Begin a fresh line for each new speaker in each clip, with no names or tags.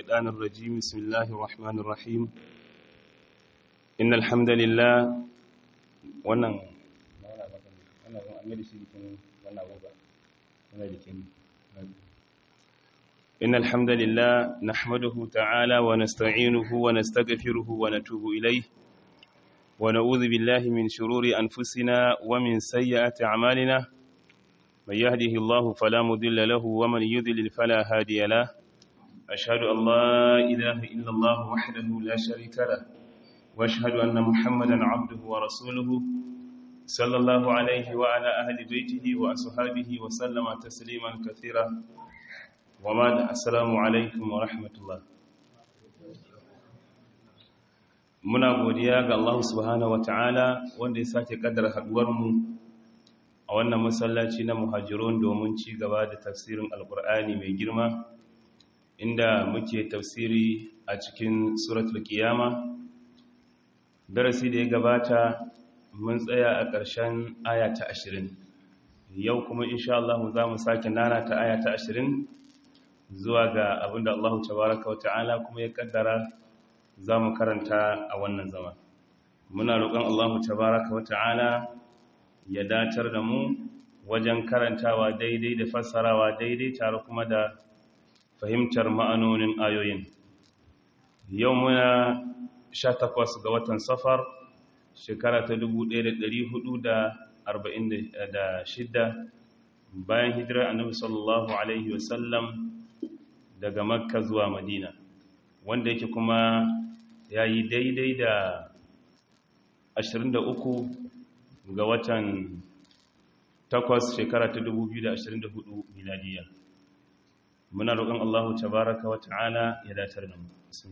الشيطان الرجيم بسم الله الرحمن الرحيم إن الحمد لله wannan إن الحمد لله نحمده تعالى ونستعينه ونستغفره ونتوب إليه ونعوذ بالله من شرور أنفسنا ومن سيئات أعمالنا من يهده الله فلا مضل له ومن يضلل فلا هادي له أشهد أن لا إله إلا الله وحده لا شريك له وأشهد أن محمدا عبده ورسوله صلى الله عليه وعلى أهل بيته وأصحابه وسلم تسليما كثيرا وبعد السلام عليكم ورحمة الله muna godiya ga Allah subhanahu wataala wanda ya sake kaddara haduwar mu a wannan masallaci na muhajirun domin ci gaba da tafsirin alkur'ani mai girma inda muke tafsiri a cikin suratul qiyama darasi da ya gabata mun tsaya a ƙarshen aya ta 20 yau kuma insha Allah za mu sake nana ta aya ta 20 zuwa ga abinda Allah tabaraka wata'ala kuma ya kaddara za mu karanta a wannan zama muna roƙon Allah tabaraka wata'ala ya datar da mu wajen karantawa daidai da fassarawa daidai tare kuma da fahimtar ma'anonin ayoyin yau muna 18 ga watan safar shekara ta 1446 bayan hijirar annabi sallallahu alaihi wasallam daga makka zuwa madina wanda yake kuma ya yi daidai da 23 ga watan 8 shekara ta 2024 miladiya muna roƙon Allahu tabaraka wa ta'ala ya datar da mu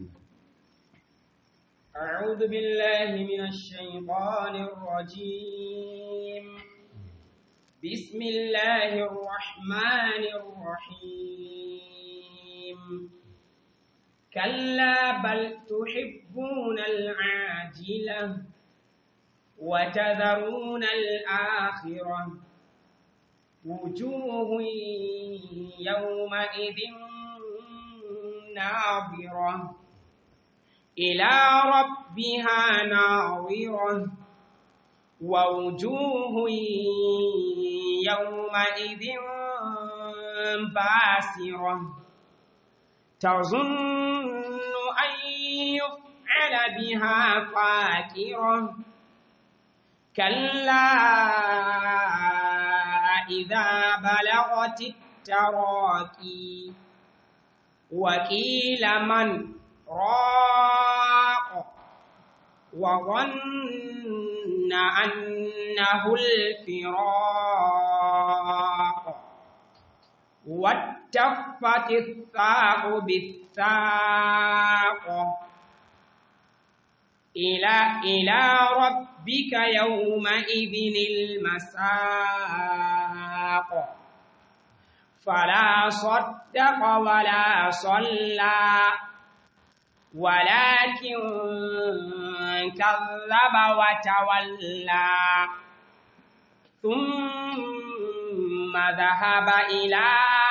أعوذ بالله من الشيطان الرجيم بسم الله الرحمن الرحيم كلا بل تحبون العاجلة وتذرون الآخرة وجوه يومئذ ناظرة إلى ربها ناظرة ووجوه يومئذ باسرة تظن أن يفعل بها فاكرة كلا إذا بلغت التراكي وقيل من راق وظن أنه الفراق واتفت الساق بالساق إلى إلى ربك يومئذ المساق فلا صدق ولا صلى ولكن كذب وتولى ثم ذهب إلى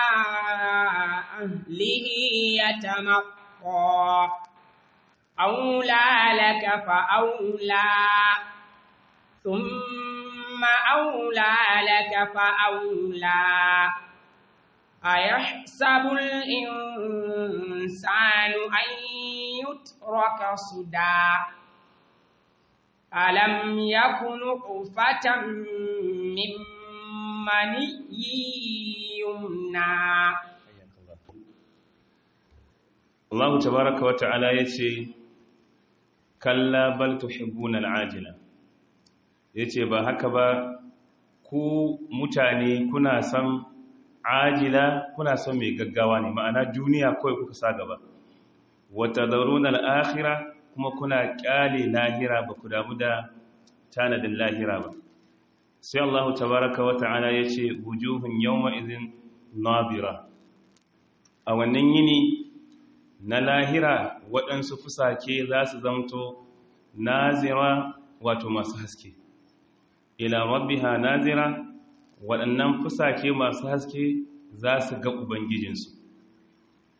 أهله يتمطى أولى لك فأولى ثم أولى لك فأولى أيحسب الإنسان أن يترك صدى ألم يكن نطفة من مني يمنى
Allah tabaraka wata'ala yace kalla bal tuhibbuna al'ajila yace ba haka ba ku mutane kuna son ajila kuna son mai gaggawa ne ma'ana duniya kawai kuka sa gaba wata zaruna al'akhira kuma kuna kyale lahira ba ku damu da tanadin lahira ba sai Allah tabaraka wa ta'ala ya ce wujuhun yawma izin nabira a wannan yini na lahira waɗansu fusake za su zamto nazira wato masu haske ila rabbiha nazira waɗannan fusake masu haske za su ga ubangijinsu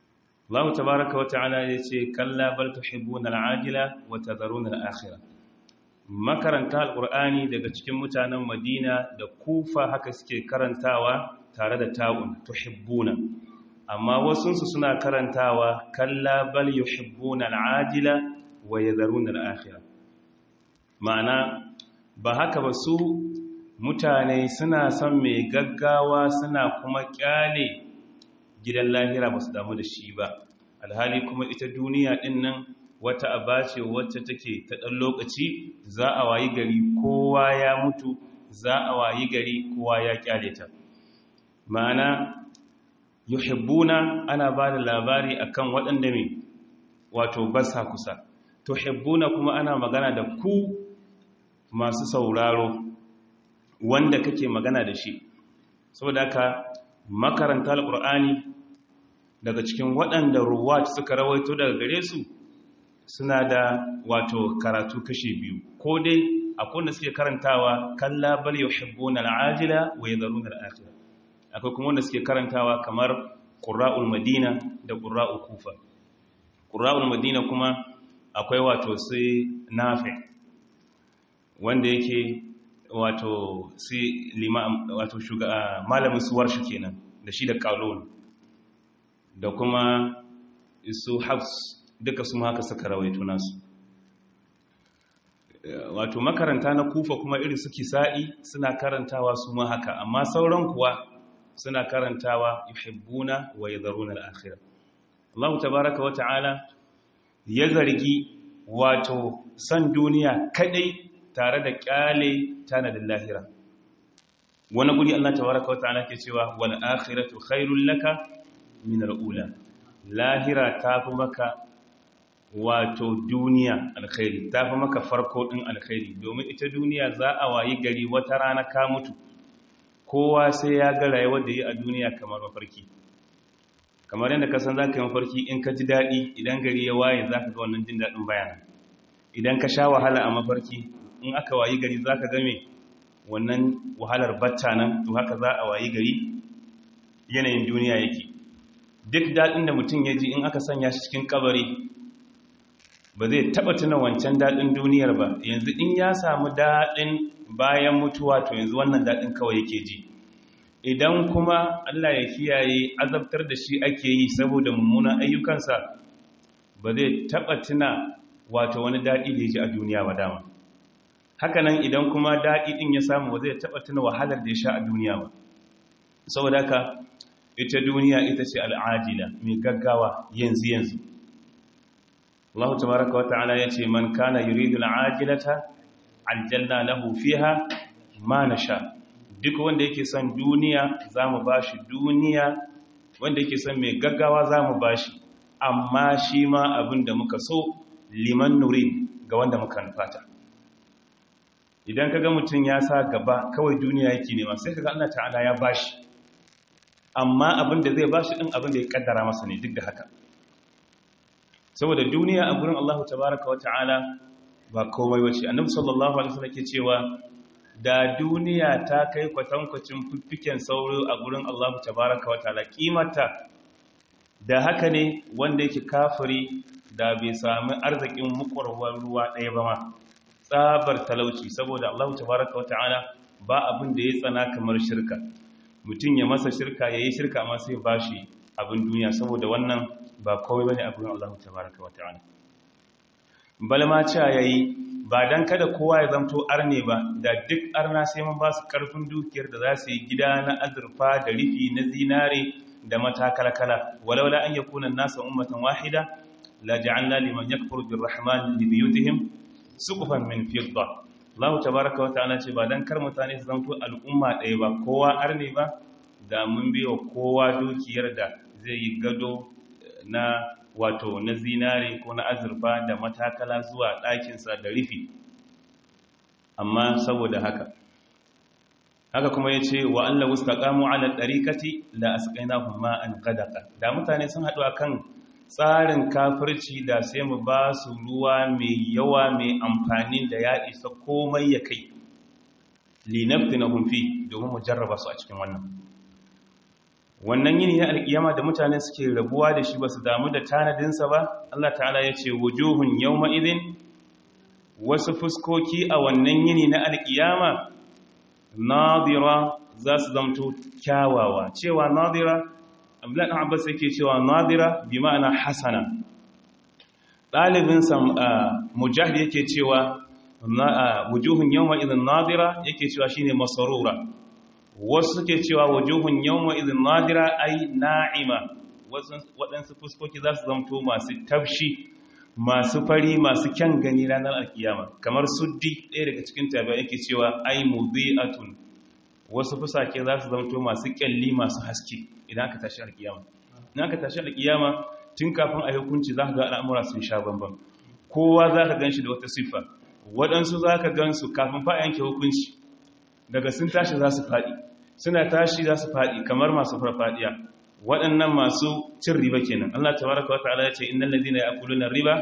Allah tabaraka wa ta'ala ya ce kalla bal tuhibbuna al'ajila wa tadharuna al'akhirah makaranta alqur'ani daga cikin mutanen Madina da Kufa haka suke karantawa tare da ta'un tuhibbuna amma wasunsu suna karantawa kalla bal yuhibbuna al'ajila wa yadharuna al'akhirah ma'ana ba haka ba su mutane suna son mai gaggawa suna kuma kyale gidan lahira ba su damu da shi ba alhali kuma ita duniya din nan wata aba ce wacce take ta ɗan lokaci za a wayi gari kowa ya mutu za a wayi gari kowa ya kyale ta ma'ana yuhibbuna ana ba da labari akan waɗanda mai wato basa kusa tuhibbuna kuma ana magana da ku masu sauraro wanda kake magana da shi saboda haka makaranta alƙur'ani daga cikin waɗanda ruwat suka rawaito daga gare su suna da wato karatu kashe biyu ko dai akwai wanda suke karantawa kalla bal yuhibbuna al'ajila wa yadharuna al'akhirah akwai kuma wanda suke karantawa kamar qurra'ul madina da qurra'ul kufa qurra'ul madina kuma akwai wato sai nafi wanda yake wato sai lima wato shugaba malamin suwar shi kenan da shi da qalun da kuma su hafs duka su haka suka rawaito nasu wato makaranta na kufa kuma irin su kisa'i suna karantawa su ma haka amma sauran kuwa suna karantawa yuhibbuna wa yadharuna al-akhirah Allah tabaaraka wa ta'ala ya zargi wato san duniya kadai tare da kyale tanadin lahira wani guri Allah tabaaraka wa ta'ala ke cewa wal akhiratu khairul laka min al-ula lahira tafi maka wato duniya alkhairi tafi maka farko din alkhairi domin ita duniya za a wayi gari wata rana ka mutu kowa sai ya ga rayuwar da yi a duniya kamar mafarki kamar yadda ka san za ka yi mafarki in ka ji daɗi idan gari ya waye za ka ga wannan jin daɗin bayanan idan ka sha wahala a mafarki in aka wayi gari za ka game wannan wahalar bacca nan to haka za a wayi gari yanayin duniya yake duk daɗin da mutum ya ji in aka sanya shi cikin kabari ba zai taɓa tuna wancan daɗin duniyar ba yanzu in ya samu daɗin bayan mutuwa to yanzu wannan daɗin kawai yake ji idan kuma Allah ya kiyaye azabtar da shi ake yi saboda mummunan ayyukansa ba zai taɓa tuna wato wani daɗi da ya ji a duniya ba dama hakanan idan kuma daɗi ɗin ya samu ba zai taɓa tuna wahalar da ya sha a duniya ba saboda haka ita duniya ita ce al'ajila mai gaggawa yanzu yanzu Allah tabaraka wata'ala yace man kana yuridu al'ajilata aljanna lahu fiha ma nasha duk wanda yake son duniya zamu bashi duniya wanda yake son mai gaggawa zamu bashi amma shi ma abinda muka so liman nurin ga wanda muka nufata idan kaga mutum ya sa gaba kawai duniya yake nema sai kaga Allah ta'ala ya bashi amma abinda zai bashi din abinda ya kaddara masa ne duk da haka saboda duniya a gurin Allah tabaraka wa ta'ala ba komai wace annabi sallallahu alaihi wasallam ke cewa da duniya ta kai kwatankwacin fiffiken sauro a gurin Allah tabaraka wa ta'ala kimata da haka ne wanda yake kafiri da bai sami arzikin mukwarwar ruwa ɗaya ba ma tsabar talauci saboda Allah tabaraka wa ta'ala ba abin da ya tsana kamar shirka mutum ya masa shirka yayi shirka amma sai bashi abin duniya saboda wannan ba kawai bane abin Allah tabaraka wa ta'ala balma cewa yayi ba dan kada kowa ya zamto arne ba da duk arna sai mun ba su karfin dukiyar da za su yi gida na azurfa da rifi na zinare da matakalkala walaula an yakuna an-nasu ummatan wahida la ja'alna liman yakfuru birrahman li buyutihim suqufan min fidda Allah tabaraka wa ta'ala ce ba dan kar mutane su zamto al'umma ɗaya ba kowa arne ba da mun biyo kowa dukiyar da zai yi gado na wato na zinare ko na azurfa da matakala zuwa ɗakinsa da rufi amma saboda haka haka kuma ya ce wa Allah wustaqamu ala ɗariƙati la asqainahum ma'an ghadaqa da mutane sun haɗu akan tsarin kafirci da sai mu ba su ruwa mai yawa mai amfani da ya isa komai ya kai linaftinahum fi domin mu jarraba su a cikin wannan wannan yini na alkiyama da mutane suke rabuwa da shi ba su damu da tanadinsa ba Allah ta'ala ya ce wujuhun yawma idin wasu fuskoki a wannan yini na alkiyama nadira za su zamto kyawawa cewa nadira abdullahi ɗan abbas yake cewa nadira bi ma'ana hasana ɗalibinsa mujahid yake cewa wujuhun yawma idin nadira yake cewa shine masarura wasu suke cewa wujuhun yawma idin nadira ai na'ima waɗansu fuskoki za su zamto masu tafshi masu fari masu kyan gani ranar alkiyama kamar suddi ɗaya daga cikin tabi'a yake cewa ai mudhi'atun wasu fusake za su zamto masu kyalli masu haske idan aka tashi alkiyama idan aka tashi alkiyama tun kafin a hukunci za ka ga al'amura sun sha bambam kowa za ka gan shi da wata siffa waɗansu za ka gan su kafin fa yanke hukunci daga sun tashi za su faɗi suna tashi za su faɗi kamar masu farfaɗiya waɗannan masu cin riba kenan Allah tabaraka wa ta'ala ya ce innal ladina ya'kuluna riba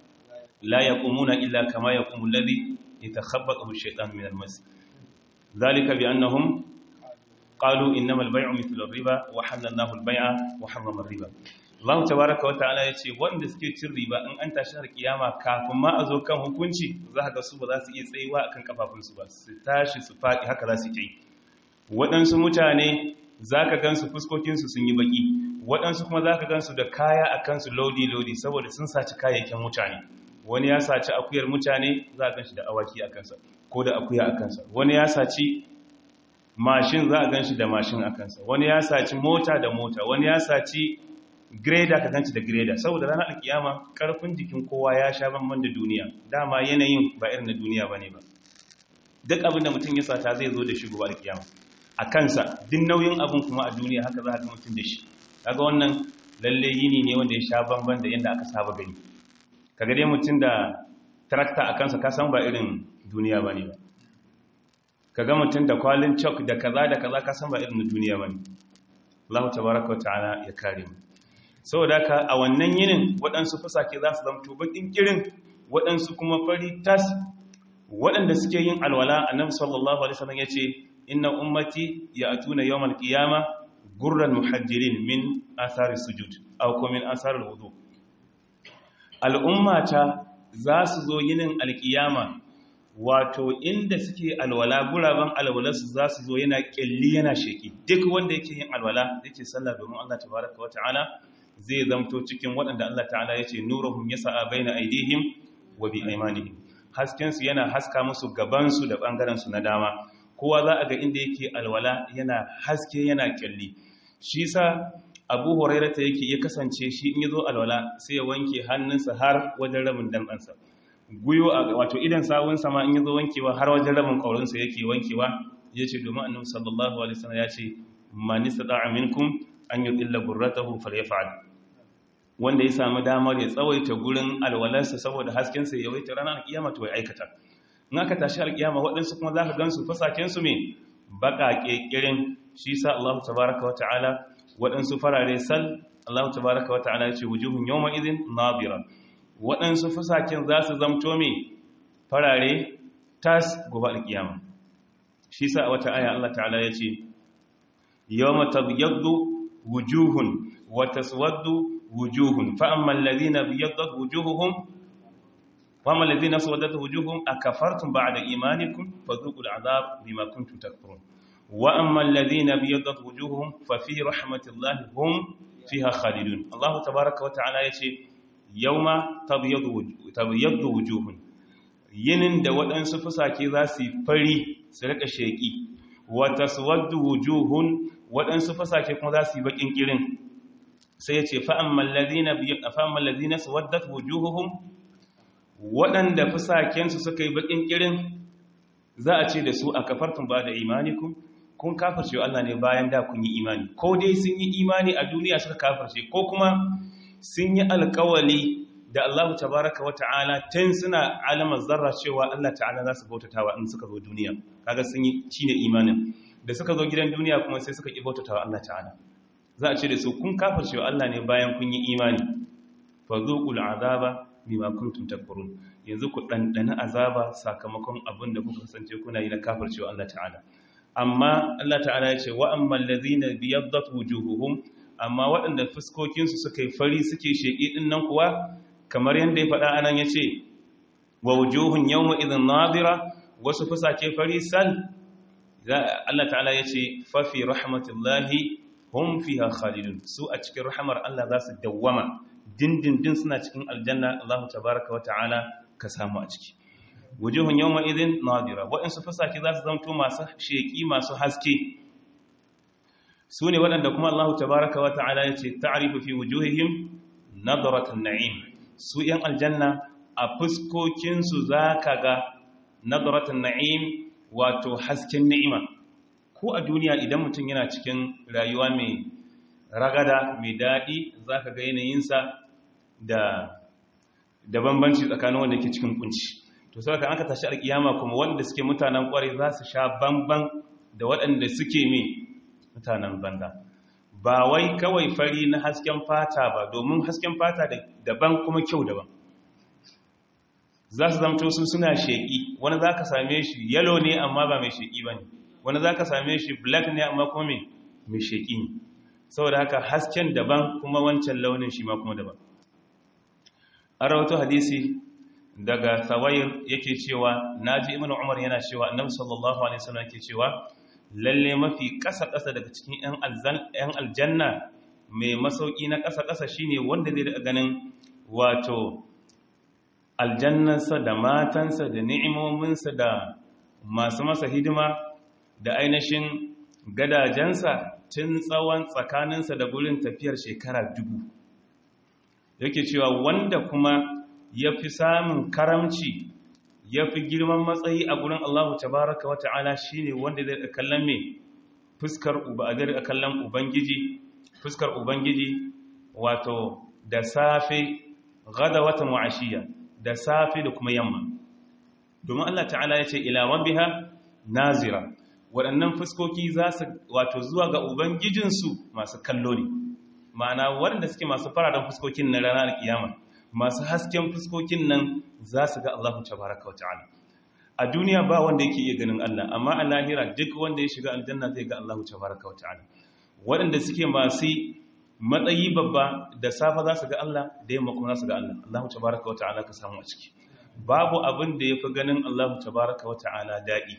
la yaqumuna illa kama yaqumu alladhi yatakhabbathu ash-shaytanu min al-mas dhalika bi annahum qalu innamal bay'u mithlu ar-riba wa halallahu al-bay'a wa harrama ar-riba Allah tabaraka wa ta'ala ya ce wanda suke cin riba in an tashi har kiyama kafin ma a zo kan hukunci za ga su ba za su iya tsayuwa akan kafafunsu ba su tashi su faɗi haka za su yi waɗansu mutane za ka gansu fuskokinsu sun yi baki waɗansu kuma za ka gansu da kaya a kansu lodi-lodi saboda sun saci kayayyakin mutane wani ya saci akuyar mutane za a ganshi da awaki a kansa ko da akuya a kansa wani ya saci mashin za a ganshi da mashin a kansa wani ya saci mota da mota wani ya saci greda ka ganci da greda saboda ranar alkiyama karfin jikin kowa ya sha banban da duniya dama yanayin ba irin na duniya bane ba duk abin da mutum ya sata zai zo da shi gobe alkiyama a kansa duk nauyin abin kuma a duniya haka za a ga mutum da shi kaga wannan lalle yini ne wanda ya sha banban da yadda aka saba gani kaga dai mutum da tarakta a kansa ka san ba irin duniya bane ba kaga mutum da kwalin chalk da kaza da kaza ka san ba irin duniya bane Allah tabaraka wa ta'ala ya kare mu saboda haka a wannan yinin waɗansu fusake za su zamto bakin kirin waɗansu kuma fari tas waɗanda suke yin alwala annabi sallallahu alaihi wasallam yace inna ummati ya'tuna yawmal qiyama gurran muhajjirin min athari sujud aw kuma min athari alwudu al'ummata za su zo yinin alkiyama wato inda suke alwala guraben alwalarsu za su zo yana kyalli yana sheki duk wanda yake yin alwala yake sallah domin Allah tabaraka wa ta'ala zai zamto cikin waɗanda Allah ta'ala ya ce nuruhum yasa'a baina aidihim wa bi aymanihim hasken su yana haska musu gaban su da bangaren su na dama kowa za a ga inda yake alwala yana haske yana kyalli shi sa Abu Hurairah ta yake ya kasance shi in yazo alwala sai ya wanke hannunsa har wajen rabin dantsansa guyo wato idan sawun sama in yazo wankewa har wajen rabin kaurinsa yake wankewa yace domin Annabi sallallahu alaihi wasallam ya ce man istata'a minkum an yudilla burratahu falyaf'al wanda ya samu damar ya tsawaita gurin alwalarsa saboda haskensa ya yawaita ranar kiyama to ya aikata in aka tashi alkiyama waɗansu kuma za ka gansu fasakensu mai baƙaƙe ƙirin shi sa Allah tabaraka wa ta'ala waɗansu farare sal Allah tabaraka wa ta'ala ya ce wujuhun yawma idin nadira waɗansu fasaken za su zamto mai farare tas gobe alkiyama shi sa a wata aya Allah ta'ala ya ce yawma tabyaddu wujuhun wa taswaddu wujuhun fa amma alladhina biyaddat wujuhuhum wa amma alladhina aswadat wujuhum akafartum ba'da imanikum fadhuqul adhab bima kuntum takfurun wa amma alladhina biyaddat wujuhuhum fa fi rahmatillahi hum fiha khalidun Allah tabaaraka wa ta'ala yace yawma tabyaddu wujuhun yinin da waɗansu fusake za su fari su rika sheki wa taswaddu wujuhun waɗansu fusake kuma za su yi bakin kirin sai ya ce fa'amman lalzina su waddat wujuhuhum waɗanda fusakensu suka yi baƙin ƙirin za a ce da su a kafartun ba da imanikun kun kafarce Allah ne bayan da kun yi imani ko dai sun yi imani a duniya suka kafarce ko kuma sun yi alkawali da Allah tabaraka wa ta'ala tun suna alamar zarra cewa Allah ta'ala za su bautatawa in suka zo duniya kaga sun yi shine imanin da suka zo gidan duniya kuma sai suka ƙi bautatawa Allah ta'ala za a ce da su kun kafirce wa Allah ne bayan kun yi imani fa zuqul azaba bima kuntum takfurun yanzu ku dandana azaba sakamakon abin da kuka kasance kuna yi na kafirce wa Allah ta'ala amma Allah ta'ala ya ce wa ammal ladhina biyaddat wujuhuhum amma waɗanda fuskokinsu suka yi fari suke sheƙi ɗin nan kuwa kamar yadda ya faɗa anan ya ce wa wujuhun yawma idhin nadira wasu fusake fari sal Allah ta'ala ya ce fafi rahmatullahi hum fiha khalidun su a cikin rahmar Allah za su dawwama dindindin suna cikin aljanna Allah tabaraka wa ta'ala ka samu a ciki wujuhun yawma idhin nadira waɗansu fusake za su zanto masu sheƙi masu haske su ne waɗanda kuma Allah tabaraka wa ta'ala ya ce ta'arifu fi wujuhihim nadaratan na'im su ‘yan aljanna a fuskokinsu za ka ga nadaratan na'im wato hasken ni'ima ko a duniya idan mutum yana cikin rayuwa mai ragada mai daɗi za ka ga yanayinsa da da bambanci tsakanin wanda ke cikin kunci to sai ka aka tashi alkiyama kuma wanda suke mutanen kware za su sha bamban da waɗanda suke mai mutanen banda ba wai kawai fari na hasken fata ba domin hasken fata daban kuma kyau daban za su zamto su suna sheƙi wani za ka same shi yalo ne amma ba mai sheƙi ba ne wani za ka same shi black ne amma kuma mai sheƙi ne saboda haka hasken daban kuma wancan launin shi ma kuma daban an rawato hadisi daga tsawayir yake cewa na ji ibn umar yana cewa annabi sallallahu alaihi wasallam yake cewa lalle mafi ƙasa-ƙasa daga cikin 'yan aljanna mai masauki na ƙasa-ƙasa shine wanda zai da ganin wato aljannansa da matansa da ni'imominsa da masu masa hidima da ainihin gadajensa tun tsawon tsakaninsa da gurin tafiyar shekara dubu yake cewa wanda kuma ya fi samun karamci ya fi girman matsayi a gurin Allahu tabaraka wa ta'ala shi ne wanda zai kallon mai fuskar uba a zai kallon ubangiji fuskar ubangiji wato da safe gada watan wa'ashiya da safe da kuma yamma domin Allah ta'ala ya ce ila rabbiha nazira waɗannan fuskoki za su wato zuwa ga ubangijinsu masu kallo ne ma'ana waɗanda suke masu fararen fuskokin na ranar kiyama masu hasken fuskokin nan za su ga Allah tabaraka wa ta'ala a duniya ba wanda yake iya ganin Allah amma a lahira duk wanda ya shiga aljanna zai ga Allah tabaraka wa ta'ala waɗanda suke masu matsayi babba da safa za su ga Allah da yamma kuma za su ga Allah Allah tabaraka wa ta'ala ka samu a ciki babu abin da yafi ganin Allah tabaraka wa ta'ala daɗi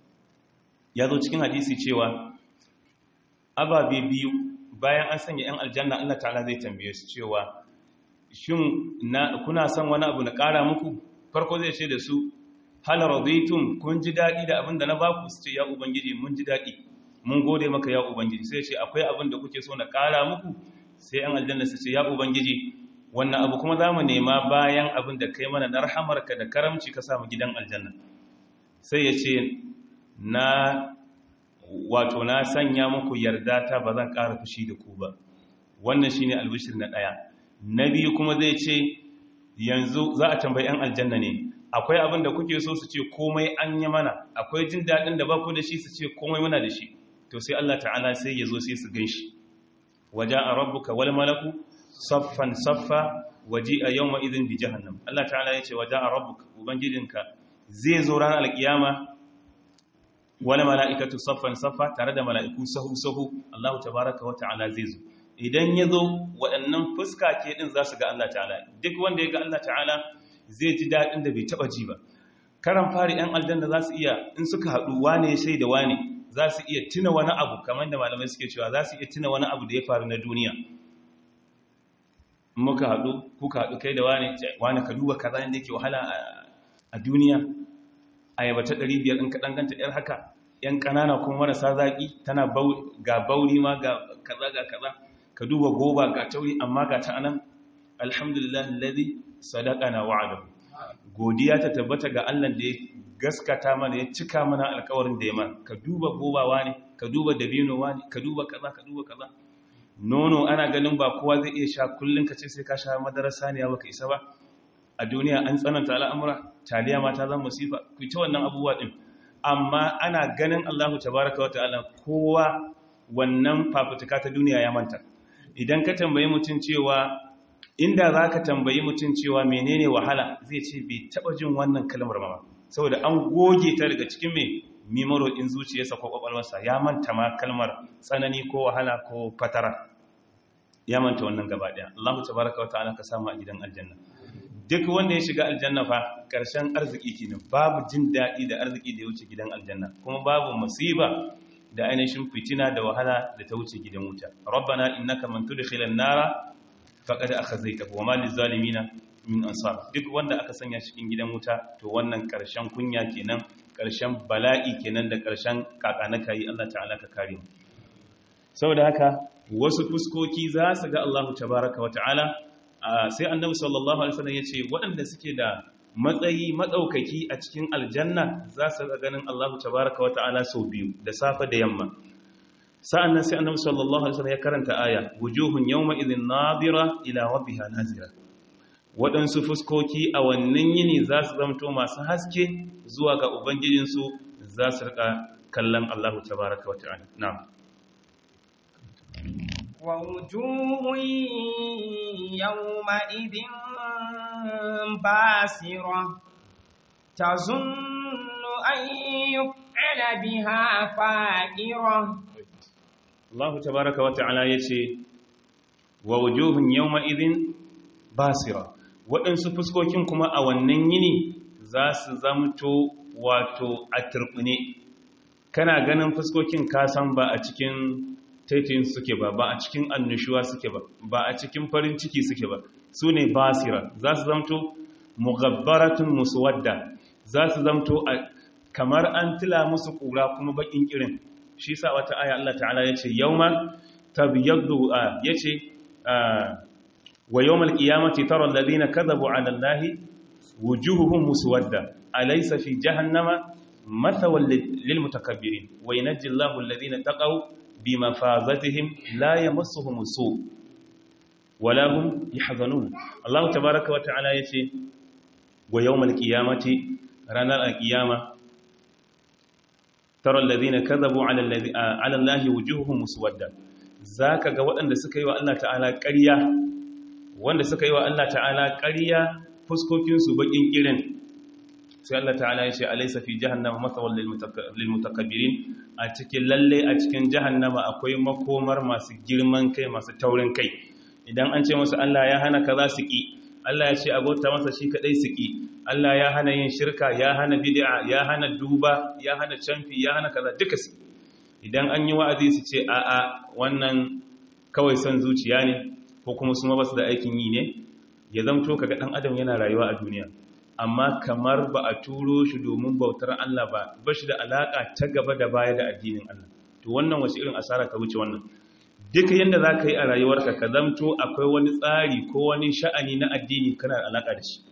ya zo cikin hadisi cewa ababe biyu bayan an sanya 'yan aljanna Allah ta'ala zai tambaye su cewa shin kuna son wani abu na ƙara muku farko zai ce da su hal radaitum kun ji daɗi da abin da na baku su ce ya ubangiji mun ji daɗi mun gode maka ya ubangiji sai ce akwai abin da kuke so na ƙara muku sai 'yan aljanna su ce ya ubangiji wannan abu kuma za mu nema bayan abin da kai mana na rahamarka da karamci ka samu gidan aljanna sai ya ce na wato na sanya muku yarda ta ba zan ƙara fushi da ku ba wannan shine albishir na ɗaya na biyu kuma zai ce yanzu za a tambayi 'yan aljanna ne akwai abin da kuke so su ce komai an yi mana akwai jin daɗin da ba ku da shi su ce komai muna da shi to sai Allah ta'ala sai ya zo sai su gan shi waje a rabbuka wal malaku saffan saffa waje a yau ma'izin bi jahannam Allah ta'ala ya ce waje a rabbuka ubangijinka zai zo ranar alkiyama wani mala'ikatu saffan saffa tare da mala'iku sahu-sahu Allah tabaraka wa ta'ala zai zo idan ya zo waɗannan fuska ke ɗin za su ga Allah ta'ala duk wanda ya ga Allah ta'ala zai ji daɗin da bai taɓa ji ba karan fari ‘yan aljanna za su iya in suka haɗu wane shai da wane za su iya tuna wani abu kamar da malamai suke cewa za su iya tuna wani abu da ya faru na duniya muka haɗu kuka haɗu kai da wane wane ka duba kaza inda yake wahala a duniya ayaba ta 500 in ka danganta yar haka yan kanana kuma marasa zaki tana ga bauri ma ga kaza ga kaza ka duba goba ga tauri amma ga ta anan alhamdulillah alladhi sadaqana wa'adahu godiya ta tabbata ga Allah da ya gaskata mana ya cika mana alƙawarin da ya mana ka duba gobawa ne ka duba dabino ne ka duba kaza ka duba kaza nono ana ganin ba kowa zai iya sha kullun ka ce sai ka sha madarar saniya baka isa ba a duniya an tsananta al'amura taliya ma ta zama musifa ku ta wannan abubuwa ɗin amma ana ganin allahu tabaraka wa ta'ala kowa wannan fafutuka ta duniya ya manta idan ka tambayi mutum cewa inda za ka tambayi mutum cewa menene wahala zai ce bai taɓa jin wannan kalmar ma saboda an goge ta daga cikin mai mimaro in zuciyarsa ko kwakwalwarsa ya manta ma kalmar tsanani ko wahala ko fatara ya manta wannan gaba daya Allahu tabaraka wa ta'ala ka samu a gidan aljanna duk wanda ya shiga aljanna fa karshen arziki kenan babu jin daɗi da arziki da ya wuce gidan aljanna kuma babu musiba da ainihin fitina da wahala da ta wuce gidan wuta rabbana innaka man tudkhilan nara faqad akhazaytahu wa ma lizalimina min ansar duk wanda aka sanya cikin gidan wuta to wannan karshen kunya kenan karshen bala'i kenan da karshen kakanaka yi Allah ta'ala ka kare mu saboda haka wasu fuskoki za su ga Allah tabaraka wa ta'ala sai annabi sallallahu alaihi wasallam yace waɗanda suke da matsayi madaukaki a cikin aljanna za su ga ganin Allah tabaraka wa ta'ala sau biyu da safe da yamma sa'annan sai annabi sallallahu alaihi wasallam ya karanta aya wujuhun yawma idhin nadira ila rabbiha nazira waɗansu fuskoki a wannan yini za su zamto masu haske zuwa ga ubangijinsu za su rika kallon Allah tabaraka wa ta'ala na'am
ووجوه يومئذ باسرة تظن أن يفعل بها فاقرة
Allah tabaraka wa ta'ala yace wa wujuhun yawma idhin basira waɗansu fuskokin kuma a wannan yini za su zamto wato a turbine kana ganin fuskokin kasan ba a cikin taitin suke ba ba a cikin annushuwa suke ba ba a cikin farin ciki suke ba su ne basira za su zamto mugabbaratun muswadda za su zamto kamar an tila musu kura kuma bakin irin shi sa wata aya Allah ta'ala ya ce yauma tabyaddu ya ce wa yawmal qiyamati tara alladhina kadhabu 'ala allahi wujuhuhum muswadda alaysa fi jahannama mathawal lil mutakabbirin wa yanji Allahu alladhina taqaw bimafazatihim la yamassuhum su wala hum yahzanun Allah tabaaraka wa ta'ala yace wa yawmal qiyamati ranar alqiyama tara alladhina kadhabu 'ala alladhi 'ala allahi wujuhuhum muswadda zaka ga waɗanda suka yi wa Allah ta'ala ƙarya wanda suka yi wa Allah ta'ala ƙarya fuskokin su bakin irin sai Allah ta'ala ya ce alaysa fi jahannama mathawal lil mutakabbirin a cikin lalle a cikin jahannama akwai makomar masu girman kai masu taurin kai idan an ce musu Allah ya hana kaza su ki Allah ya ce abota masa shi kadai su ki Allah ya hana yin shirka ya hana bid'a ya hana duba ya hana canfi ya hana kaza duka su idan an yi wa'azi su ce a a wannan kawai son zuciya ne ko kuma su ma basu da aikin yi ne ya zamto kaga dan adam yana rayuwa a duniya amma kamar ba a turo shi domin bautar Allah ba ba shi da alaka ta gaba da baya da addinin Allah to wannan wace irin asara ka wuce wannan duka yanda za ka yi a rayuwarka ka zamto akwai wani tsari ko wani sha'ani na addini kana da alaka da shi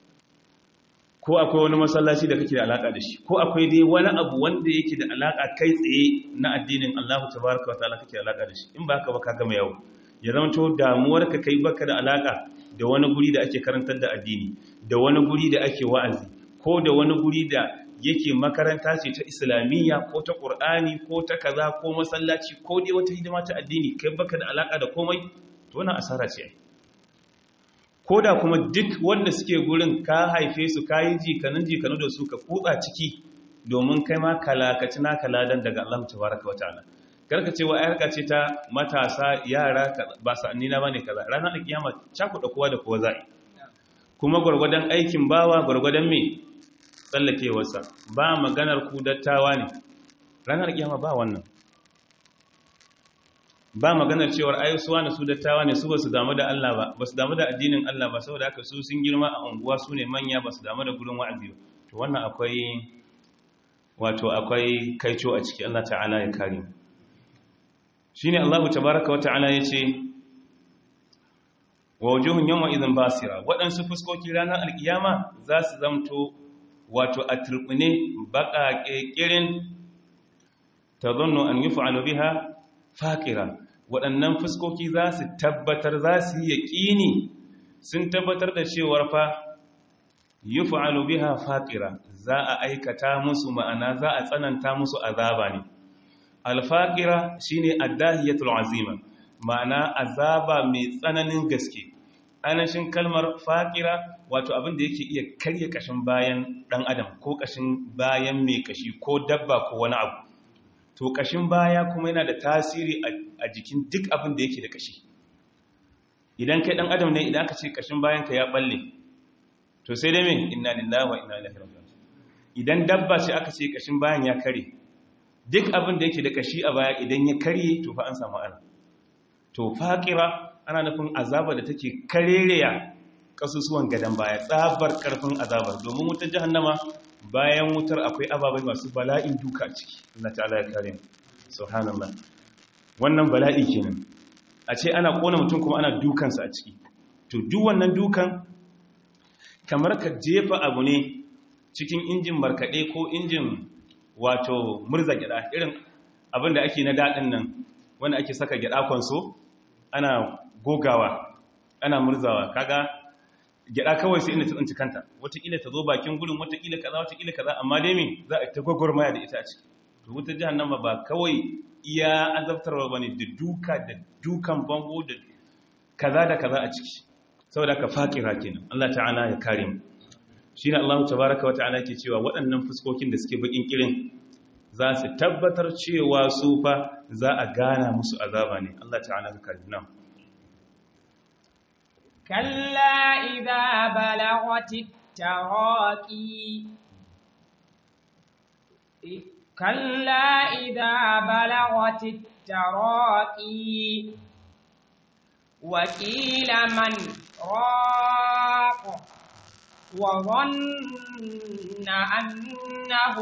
ko akwai wani masallaci da kake da alaka da shi ko akwai dai wani abu wanda yake da alaka kai tsaye na addinin Allah tabaraka wa ta'ala kake da alaka da shi in ba ka ba ka gama yau ya zamto damuwarka kai baka da alaka da wani guri da ake karantar da addini da wani guri da ake wa'azi ko da wani guri da yake makaranta ce ta islamiyya ko ta ƙur'ani ko ta kaza ko masallaci ko dai wata hidima ta addini kai baka da alaka da komai to wannan asara ce ko da kuma duk wanda suke gurin ka haife su ka yi jikanin jikanu da su ka kutsa ciki domin kai ma kalakaci na kaladan daga Allah tabaraka wa ta'ala karka ce wa ayarka ce ta matasa yara ba sa'anni na bane kaza ranar da kiyama cakuɗa kowa da kowa za'i kuma gwargwadon aikin bawa gwargwadon me tsallakewarsa ba maganar ku dattawa ne ranar kiyama ba wannan ba maganar cewar ayyusuwa na su dattawa ne su ba su damu da Allah ba ba su damu da addinin Allah ba saboda haka su sun girma a unguwa su ne manya ba su damu da gurin wa'azi ba to wannan akwai wato akwai kaico a ciki Allah ta'ala ya kare mu shine Allah tabaaraka wa ta'ala yace wa wujuhun yawma idhin basira waɗansu fuskoki ranar alkiyama za su zamto wato a turbine baka kekirin tadhunnu an yuf'alu biha faqira waɗannan fuskoki za su tabbatar za su yi yaƙini sun tabbatar da cewar fa yuf'alu biha faqira za a aikata musu ma'ana za a tsananta musu azaba ne alfaƙira shi ne addahiyatul azima ma'ana azaba mai tsananin gaske ainihin kalmar faƙira wato abin da yake iya karya ƙashin bayan ɗan adam ko ƙashin bayan mai ƙashi ko dabba ko wani abu to ƙashin baya kuma yana da tasiri a jikin duk abin da yake da ƙashi idan kai ɗan adam ne idan aka ce ƙashin bayanka ya ɓalle to sai dai mai inna lillahi wa inna ilaihi raji'un idan dabba ce aka ce ƙashin bayan ya kare duk abin da yake da ƙashi a baya idan ya karye to fa an samu ana to faƙira ana nufin azaba da take karereya kasusuwan gadan baya tsabar karfin azabar domin wutar jahannama bayan wutar akwai ababai masu bala'in duka ciki Allah ta'ala ya kare subhanallah wannan bala'i kenan a ce ana kona mutum kuma ana dukansa a ciki to duk wannan dukan kamar ka jefa abu ne cikin injin markaɗe ko injin wato murza gyada irin abin da ake na daɗin nan wanda ake saka gyada kwanso ana gogawa ana murzawa kaga gyada kawai sai inda ta tsinci kanta wataƙila ta zo bakin gudun wataƙila kaza wataƙila kaza amma dai me za a ta gwagwarmaya da ita a ciki to wutar jahannama ba kawai iya azabtarwa bane da duka da dukan bango da kaza da kaza a ciki saboda ka faƙira kenan Allah ta'ala ya kare mu shine Allah tabaaraka wa ta'ala ke cewa waɗannan fuskokin da suke bakin kirin za su tabbatar cewa su fa za a gana musu azaba ne Allah ta'ala ka kare mu
كلا إذا بلغت التراقي كلا إذا بلغت التراقي وقيل من راق وظن أنه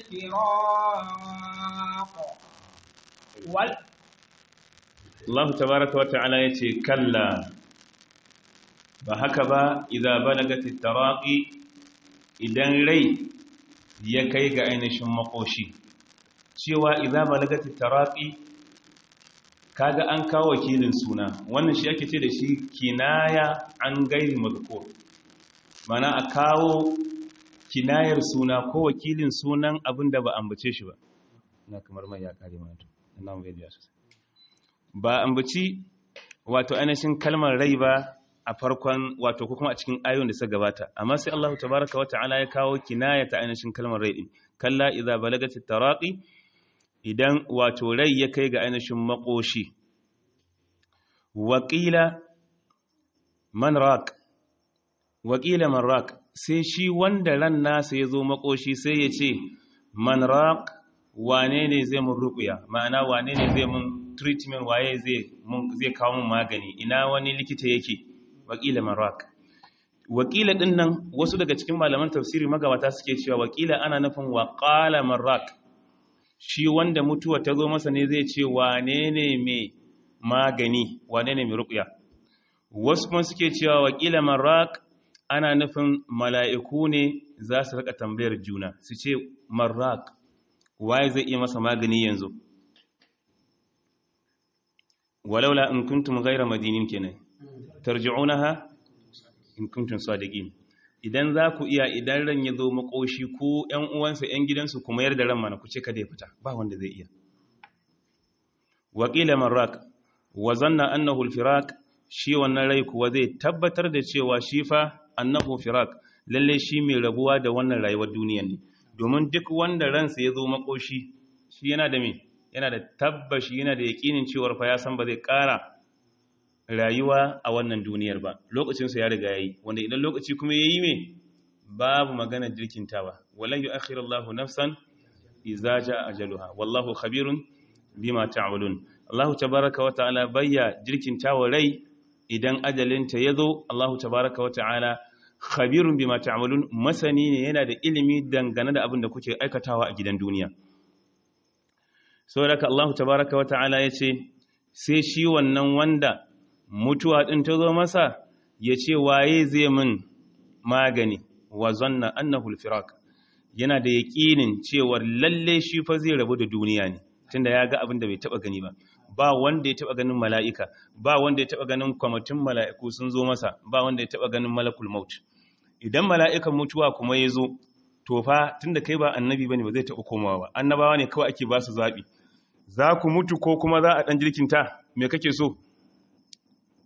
الفراق وال
Allah tabaraka wa ta'ala yace kalla ba haka ba idza balagati taraqi idan rai ya kai ga ainihin makoshi cewa idza balagati taraqi kaga an kawo wakilin suna wannan shi ake ce da shi kinaya an gairi mazkur mana a kawo kinayar suna ko wakilin sunan abin da ba ambace shi ba na kamar mai ya kare mana to ina mu gajiya sosai ba ambaci wato ainihin kalmar rai ba a farkon wato ko kuma a cikin ayoyin da suka gabata amma sai Allah tabaraka wa ta'ala ya kawo kinaya ta ainihin kalmar rai din kalla idza balagatit taraqi idan wato rai ya kai ga ainihin makoshi waqila man raq waqila man raq sai shi wanda ran nasa ya zo makoshi sai ya ce man raq wane ne zai mun ruqya ma'ana wane ne zai mun treatment waye zai mun zai kawo mun magani ina wani likita yake wakila marak wakila din nan wasu daga cikin malaman tafsiri magabata suke cewa wakila ana nufin waqala marak shi wanda mutuwa ta zo masa ne zai ce wane ne mai magani wane ne mai ruqya wasu kuma suke cewa wakila marak ana nufin mala'iku ne za su rika tambayar juna su ce marak waye zai iya masa magani yanzu walaula in kuntum ghayra madinin kenan tarji'unaha in kuntum sadiqin idan za ku iya idan ran ya zo makoshi ko ƴan uwansa ƴan gidansu kuma yarda ran mana ku ce kada ya fita ba wanda zai iya waqila marrak wa zanna annahu al-firaq shi wannan rai kuwa zai tabbatar da cewa shi fa annahu firaq lalle shi mai rabuwa da wannan rayuwar duniyar ne domin duk wanda ransa ya zo makoshi shi yana da me yana da tabbashi yana da yakinin cewar fa ya san ba zai ƙara rayuwa a wannan duniyar ba lokacinsa ya riga yayi wanda idan lokaci kuma yayi me babu magana jirkintawa walan yu'akhiru Allahu nafsan idza jaa ajaluha wallahu khabirun bima ta'malun Allahu tabaaraka wa ta'ala bayya jirkintawa rai idan ajalinta yazo Allahu tabaaraka wa ta'ala khabirun bima ta'malun masani ne yana da ilimi dangane da abin da kuke aikatawa a gidan duniya saboda Allah tabaraka wa ta'ala yace sai shi wannan wanda mutuwa din ta zo masa yace waye zai min magani wa zanna annahu al-firaq yana da yaqinin cewa lalle shi fa zai rabu da duniya ne tunda ya ga abin da bai taba gani ba ba wanda ya taba ganin mala'ika ba wanda ya taba ganin kwamitin mala'iku sun zo masa ba wanda ya taba ganin malakul maut idan mala'ikan mutuwa kuma ya zo to fa tunda kai ba annabi bane ba zai taba komawa ba annabawa ne kawai ake ba su zabi za ku mutu ko kuma za a ɗan jirkinta me kake so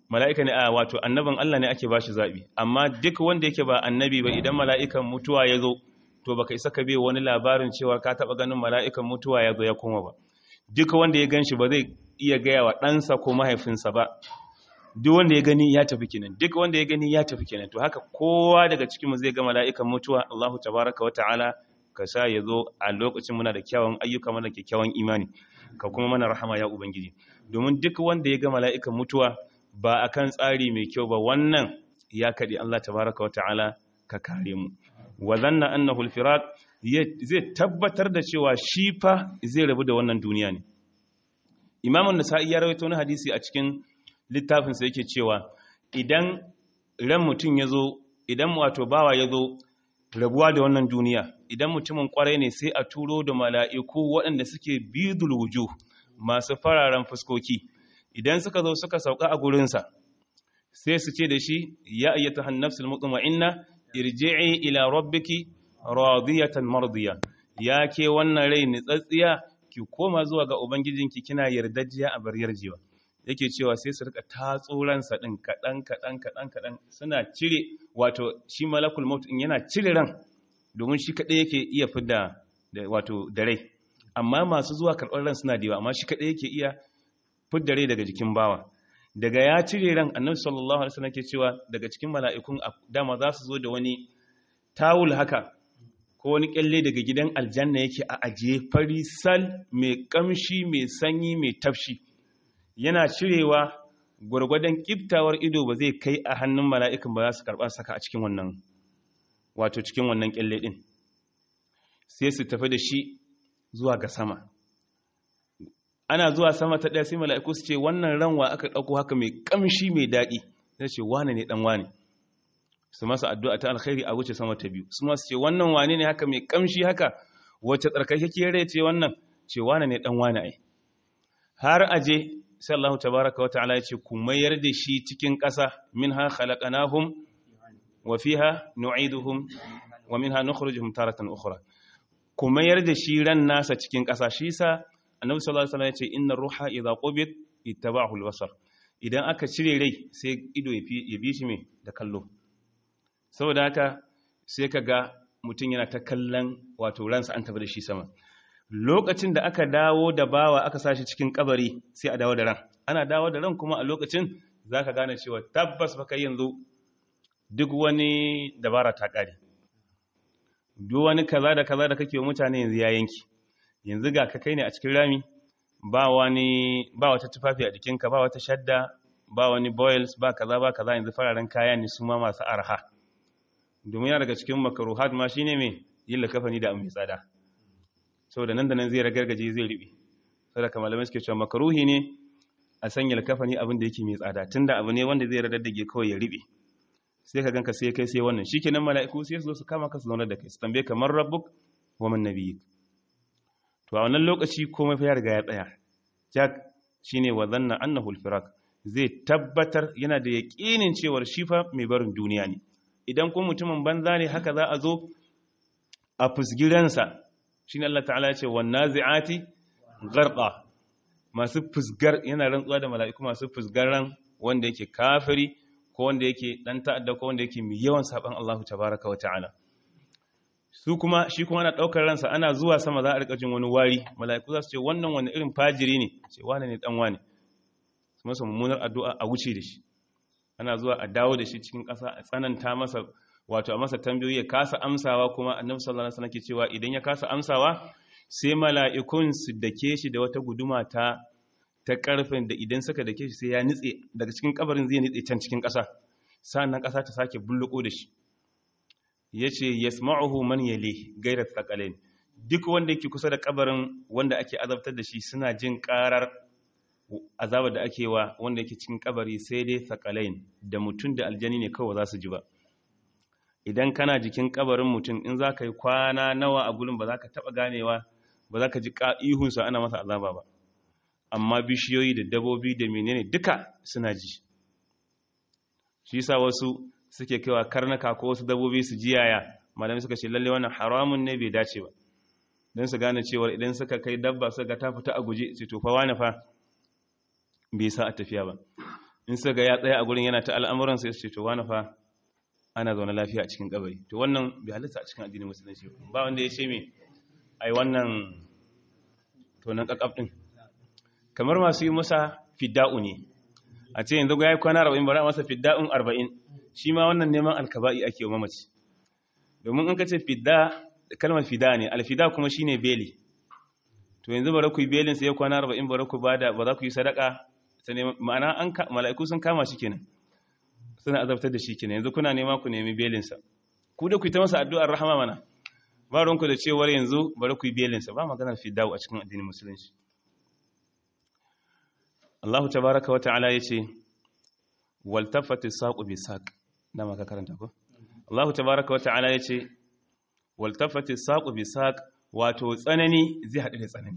mala'ika ne a wato annabin Allah ne ake bashi zabi amma duk wanda yake ba annabi ba idan mala'ikan mutuwa ya zo to baka isa ka bai wani labarin cewa ka taba ganin mala'ikan mutuwa ya zo ya koma ba duk wanda ya ganshi ba zai iya gaya wa ɗansa ko mahaifinsa ba duk wanda ya gani ya tafi kenan duk wanda ya gani ya tafi kenan to haka kowa daga cikin mu zai ga mala'ikan mutuwa Allahu tabaraka wa ta'ala ka sa ya zo a lokacin muna da kyawun ayyuka mana kyakkyawan imani ka kuma mana rahama ya ubangiji domin duk wanda ya ga mala'ikan mutuwa ba akan tsari mai kyau ba wannan ya kadi Allah tabaraka wa ta'ala ka kare mu wa zanna annahu al-firaq zai tabbatar da cewa shi fa zai rabu da wannan duniya ne Imam an-Nasa'i ya rawaito wani hadisi a cikin littafin sa yake cewa idan ran mutum yazo idan wato bawa yazo rabuwa da wannan duniya idan mutumin kwarai ne sai a turo da mala'iku waɗanda suke bidul wujuh masu fararen fuskoki idan suka zo suka sauka a gurinsa sai su ce da shi ya ayyata hannafsul mutma'inna irji'i ila rabbiki radiyatan mardiya ya ke wannan rai nitsatsiya ki koma zuwa ga ubangijinki kina yardajiya a bar yarjewa yake cewa sai su rika tatso ransa din kadan kadan kadan kadan suna cire wato shi malakul maut in yana cire ran domin shi kadai yake iya fidda wato da rai amma masu zuwa karɓar ran suna da yawa amma shi kadai yake iya fidda rai daga jikin bawa daga ya cire ran annabi sallallahu alaihi wasallam ke cewa daga cikin mala'ikun dama za su zo da wani tawul haka ko wani kyalle daga gidan aljanna yake a ajiye fari sal mai kamshi mai sanyi mai tafshi yana cirewa gwargwadon kiftawar ido ba zai kai a hannun mala'ikan ba za su karɓa saka a cikin wannan wato cikin wannan kyalle din sai su tafi da shi zuwa ga sama ana zuwa sama ta ɗaya sai mala'iku su ce wannan ranwa aka ɗauko haka mai ƙamshi mai daɗi sai ce wane ne ɗan wane su masa addu'a ta alkhairi a wuce sama ta biyu su masu ce wannan wane ne haka mai ƙamshi haka wacce tsarkakekiyar rai ce wannan ce wane ne ɗan wane ai har aje sai Allah tabaraka wa ta'ala ya ce ku mayar da shi cikin ƙasa minha khalaqnahum wa fiha nu'iduhum wa minha nukhrijuhum taratan ukhra ku mayar da shi ran nasa cikin ƙasa shi sa annabi sallallahu alaihi wasallam ya ce inna ruha idza qubit ittaba'ahu al-basar idan aka cire rai sai ido ya bi shi me da kallo saboda haka sai kaga mutum yana ta kallon wato ransa an tafi da shi sama lokacin da aka dawo da bawa aka sashi cikin kabari sai a dawo da ran ana dawo da ran kuma a lokacin zaka gane cewa tabbas baka yanzu duk wani dabara ta kare duk wani kaza da kaza da kake wa mutane yanzu ya yanki yanzu ga ka kai ne a cikin rami ba wani ba wata tufafi a jikinka ba wata shadda ba wani boils ba kaza ba kaza yanzu fararen kaya ne su ma masu arha domin yana daga cikin makaruhat ma shine me yin lakafani da mai tsada saboda nan da nan zai ragargaje zai ribe saboda kamar malamai suke cewa makaruhi ne a sanya lakafani abin da yake mai tsada tunda abu ne wanda zai radaddage kawai ya ribe sai ka ganka sai kai sai wannan shikenan mala'iku sai su zo su kama ka su zauna da kai su tambaye kamar rabbuk wa man nabiyyik to a wannan lokaci komai fa ya riga ya tsaya jak shine wa zanna annahu al-firaq zai tabbatar yana da yaqinin cewar shi fa mai barin duniya ne idan ko mutumin banza ne haka za a zo a fusgiransa shine Allah ta'ala ya ce wan nazi'ati gharqa masu fusgar yana rantsuwa da mala'iku masu fusgaran wanda yake kafiri ko wanda yake dan ta'adda ko wanda yake mai yawan saban Allah tabaaraka wa ta'ala su kuma shi kuma ana daukar ransa ana zuwa sama za a rika jin wani wari mala'iku za su ce wannan wani irin fajiri ne ce wane ne dan wane su masa mummunar addu'a a wuce da shi ana zuwa a dawo da shi cikin ƙasa a tsananta masa wato a masa tambayoyi ya kasa amsawa kuma annabi sallallahu alaihi wasallam ke cewa idan ya kasa amsawa sai mala'ikun su dake shi da wata guduma ta ta karfin da idan suka dake shi sai ya nitse daga cikin kabarin zai nitse can cikin ƙasa sannan ƙasa ta sake bulluko da shi yace yasma'uhu man yali gairat thaqalain duk wanda yake kusa da kabarin wanda ake azabtar da shi suna jin karar azabar da ake wa wanda yake cikin kabari sai dai thaqalain da mutum da aljani ne kawai za su ji ba idan kana jikin kabarin mutum in za ka yi kwana nawa a gurin ba za ka taɓa ganewa ba za ka ji ihunsa ana masa azaba ba amma bishiyoyi da dabobi da menene duka suna ji shi sa wasu suke kaiwa karnaka ko wasu dabobi su ji yaya malami suka ce lalle wannan haramun ne bai dace ba don su gane cewar idan suka kai dabba suka ga ta fita a guje su tofa wani fa bai sa a tafiya ba in suka ga ya tsaya a gurin yana ta al'amuran sai su ce to wani fa ana zaune lafiya a cikin kabari to wannan bai halitta a cikin addinin musulunci ba wanda ya ce me ai wannan tonan kakaf din kamar masu yi masa fidda'u ne a ce yanzu ga ya kwana 40 bari a masa fidda'un 40 shi ma wannan neman alkaba'i ake wa mamaci domin in ka ce fidda kalmar fida ne alfida kuma shine beli to yanzu bari ku yi belin sai ya kwana 40 bari ku bada ba za ku yi sadaka ma'ana an mala'iku sun kama shi kenan suna azabtar da shi kenan yanzu kuna nema ku nemi belinsa ku da ku yi ta masa addu'ar rahama mana ba ruwanku da cewar yanzu bari ku yi belinsa ba maganar fidawo a cikin addinin musulunci Allah tabaraka wa ta'ala yace wal tafati saqu bi saq da maka karanta ko Allah tabaraka wa ta'ala yace wal tafati saqu bi saq wato tsanani zai haɗu da tsanani